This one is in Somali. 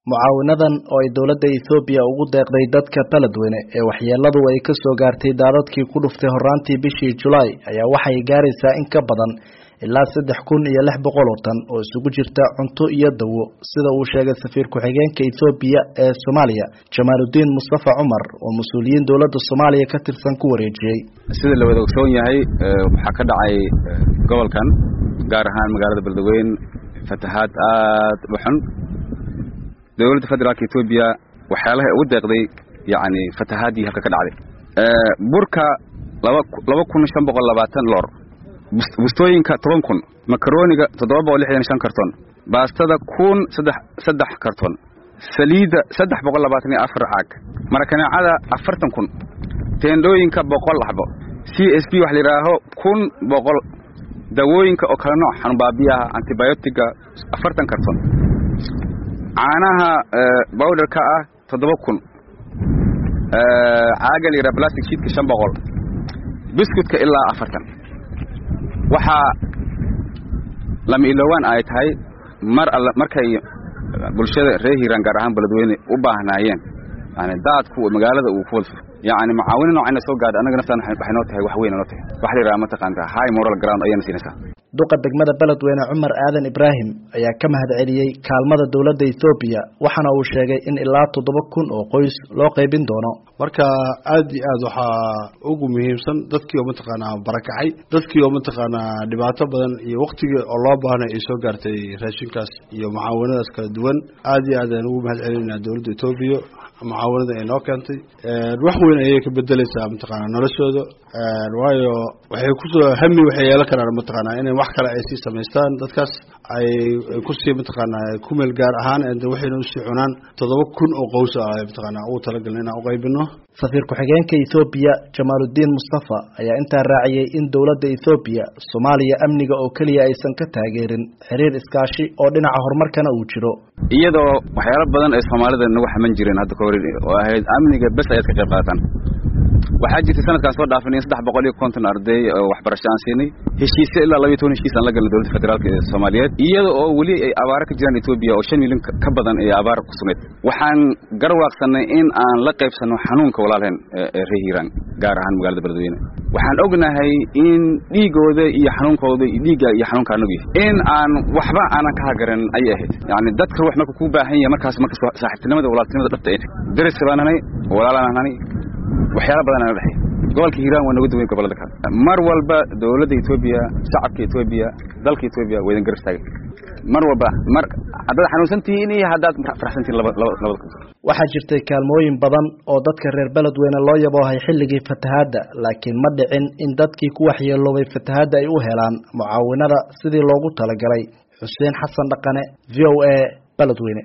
mucaawinadan oo ay dowladda ethoobiya ugu deeqday dadka beledweyne ee waxyeeladu ay ka soo gaartay daadadkii ku dhuftay horraantii bishii julaay ayaa waxay gaaraysaa in ka badan ilaa saddex kun iyo lix boqol oo tan oo isugu jirta cunto iyo dawo sida uu sheegay safiir ku-xigeenka ethoobiya ee soomaaliya jamaaludiin mustafa cumar oo mas-uuliyiin dowladda soomaaliya ka tirsan ku wareejiyey sida la wada ogsoon yahay waxaa ka dhacay gobolkan gaar ahaan magaalada beledweyne fatahaad aada u xun dowladda federaalka etoobiya waxyaalaha ugu deeqday yacni fatahaadii halka ka dhacday burka laba laba kun shan boqol labaatan loor bustooyinka toban kun makarooniga toddoba boqol lixdan shan karton baastada kun saddex saddex karton saliidda saddex boqol labaatan iyo afar caag marakaneecada afartan kun teendhooyinka boqol axbo c s b waxa la yidhaaho kun boqol dawooyinka oo kala nooc xanubaabiyaha antibiotiga afartan karton caanaha bowderka ah toddoba kun caaga la yidhaha plastic sheetka shan boqol biscuitka ilaa afartan waxaa lama ilowaan ay tahay mar all markay bulshada reer hiiraan gaar ahaan beledweyne u baahnaayeen yani daadku magaalada uu ku wada yani macaawino noocayna soo gaadha annaga naftaan waxay noo tahay wax weyn noo tahay waxa la yidhaha mataqaanta high moral ground ayayna siinaysaa duqa degmada beledweyne cumar aadan ibraahim ayaa ka mahad celiyey kaalmada dowladda ethoobiya waxaana uu sheegay in ilaa toddoba kun oo qoys loo qaybin doono marka aad iyo aad waxaa ugu muhiimsan dadkii oo mataqaanaa barakacay dadkii oo mataqaanaa dhibaato badan iyo waktigii oo loo baahnay ay soo gaartay raashinkaas iyo mucaawanadaas kala duwan aad iyo aad ayaan ugu mahad celinayna dowladda etoobiya mucaawanada ay noo keentay wax weyn ayay ka bedeleysaa mataqaanaa noloshooda waayo waxay kusoo hami waxay yeelan karaan mataqaanaa inay wax kale ay sii samaystaan dadkaas ay kusii mataqaanaa kumeel gaar ahaan waxayna usii cunaan toddoba kun oo qows ah mataqaanaa ugu talagalna inaan uqaybino safiir ku-xigeenka ethoobiya jamaaludiin mustafa ayaa intaa raaciyey in dowladda ethoobiya soomaaliya amniga oo keliya aysan ka taageerin xiriir iskaashi oo dhinaca horumarkana uu jiro iyadoo waxyaalo badan ay soomaalida nagu xaman jireen hadda ka hor oo ahayd amniga bes ayaad ka qayb qaadataan waxaa jirtay sanadkaan soo dhaafin in saddex boqol iyo konton arday oo waxbarasho aan siinay heshiisyo ilaa labaiyo toban heshiis aan la galnay dowladda federaalka ee soomaaliyeed iyada oo weli ay abaaro ka jiraan etoobiya oo shan milyan ka badan ee abaar ku sugnayd waxaan garwaaqsanay in aan la qaybsanno xanuunka walaalheen ee reer hiiraan gaar ahaan magaalada beledweyne waxaan ognahay in dhiigooda iyo xanuunkooda iyo dhiigga iyo xanuunka anagu yahay in aan waxba aanan ka hagaran ayay ahayd yacni dadka ruux marka kuu baahan yahay markaas marka saaxiibtinimada walaaltinimada dhabta ay tahay dariska baan hanay walaalaan hanay waxyaala badan ana dhexey gobolka hiiraan waa naga duway gobolada kale mar walba dowladda etoobiya shacabka etoobiya dalka etoobiya waa idin gar istaagay mar walba mar haddaad xanuunsantihiin iyo haddaad faraxsantihiin labada waxaa jirtay kaalmooyin badan oo dadka reer beledweyne loo yaboohay xilligii fatahaadda laakiin ma dhicin in dadkii ku waxyeeloobay fatahaadda ay u helaan mucaawinada sidii loogu talagalay xuseen xasan dhaqane v o a beledweyne